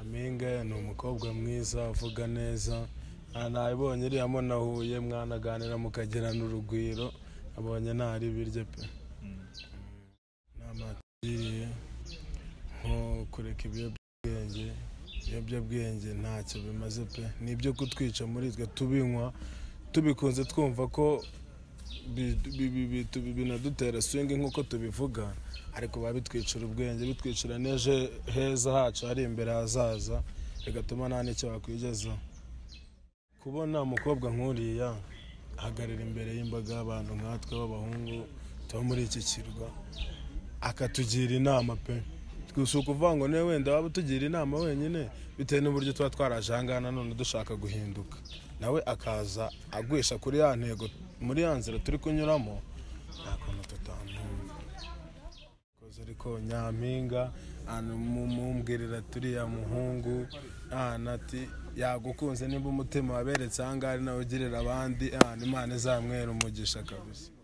mpinga ni umukobwa mwiza uvuga neza nabonye iriya mo nahuye mwanaganira mukagirana urugwiro abonye ntari biryo pe inama yatugiriye nko kureka ibiyobyabwenge ibiyobyabwenge ntacyo bimaze pe ni ibyo kutwica muri twe tubinywa tubikunze twumva ko binadutera swingi nk'uko tubivuga ariko biba bitwicira ubwenge bitwicira n'ejo heza hacu hari imbere hazaza bigatuma nta n'icyo wakwigezaho kubona umukobwa nk'uriya ahagarara imbere y'imbaga y'abantu nkatwe b'abahungu tuba muri iki kirwa akatugira inama pe si ukuvuga ngo niwe wenda waba utugira inama wenyine bitewe n'uburyo tuba twaraje ahangaha nanone dushaka guhinduka nawe akaza agwisha kuri ya ntego muri ya nzira turi kunyuramo nta kuntu tutamwumva Koza ariko nyampinga mumumbwirira turiya muhungu ati yagukunze nimba umutima waberetse ahangaha ari nawe ugirira abandi ahantu imana izamwera umugisha kabisa